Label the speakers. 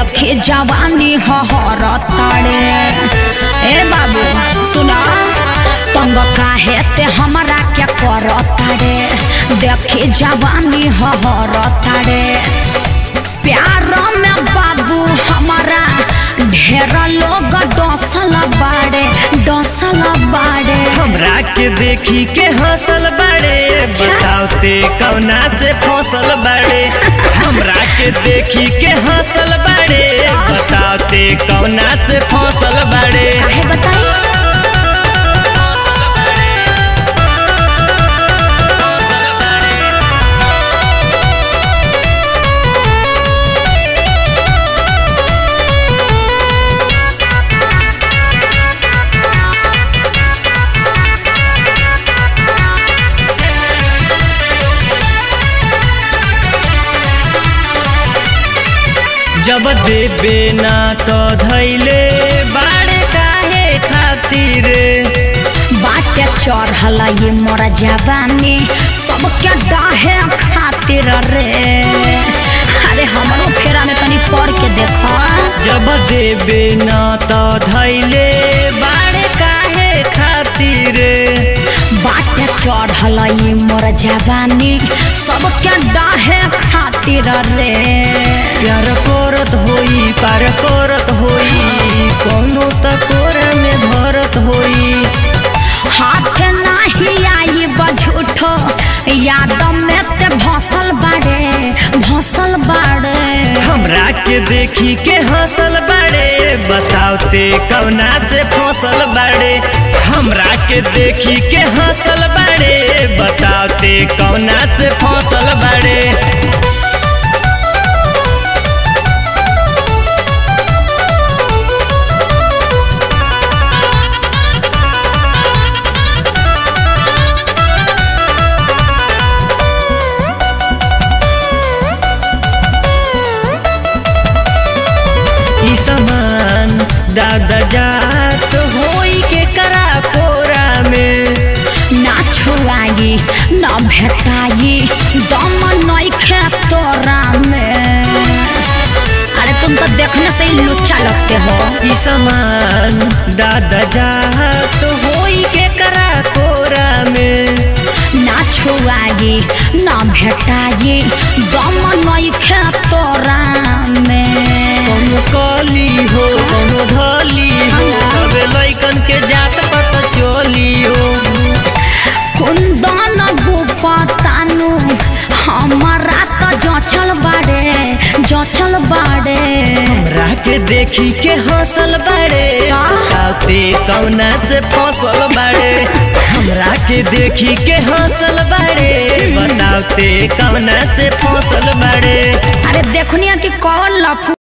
Speaker 1: देखी जवानी हहर ताड़े ए बाबू सुना तंग काहे ते हमरा क्या कर ताड़े देखी जवानी हहर ताड़े प्यार में बाबू हमारा ढेर लोग डसल बाड़े डसल बाड़े
Speaker 2: हमरा के देखी के हंसल बड़े बताओ ते कौना से फसल बड़े हमरा के देखी के हंसल बड़े बताओ ते कौना से फसल बड़े
Speaker 1: काहे बताई
Speaker 2: जब देबे ना तो धैले बाड़े काहे खातिर
Speaker 1: बाटे चढ़ल ये मोर जवानी सबके डाहे खातिर रे अरे हमरो फेरा में तनी पढ़ के देखो
Speaker 2: जब देबे ना तो धैले बाड़े काहे खातिर
Speaker 1: बाटे चढ़ल ये मोर जवानी सबके डाहे खातिर रे
Speaker 2: प्यार करत होई पार करत होई कोनो त कोरा में भरत होई
Speaker 1: हाथ नाही आई बझूठो याद में ते भसल बाड़े भसल बाड़े
Speaker 2: हमरा के देखी के हंसल बड़े बताओ ते कौना से फसल बड़े हमरा के देखी के हंसल बड़े बताओ ते कौना से फसल बड़े ई समान दादा जात होई के करा कोरा में
Speaker 1: ना छुआई ना भेटाई दम नइखे तोरा में अरे तुम तो देखने से ही लुच्चा लगते हो
Speaker 2: ई समान दादा जात होई के करा कोरा में
Speaker 1: ना छुआई ना भेटाई दम नइखे तोरा में
Speaker 2: कोनो कली हो कोनो धली हो अबे लइकन के जात पता चली हो
Speaker 1: कुंदन गुपतानु हमारा तो जचल बाड़े जचल बाड़े
Speaker 2: हमरा के देखी के हंसल बड़े बताते कौना से फसल बड़े हमरा के देखी के हंसल बड़े बताते कौना से फसल बड़े
Speaker 1: अरे देखनिया कि कौन लफू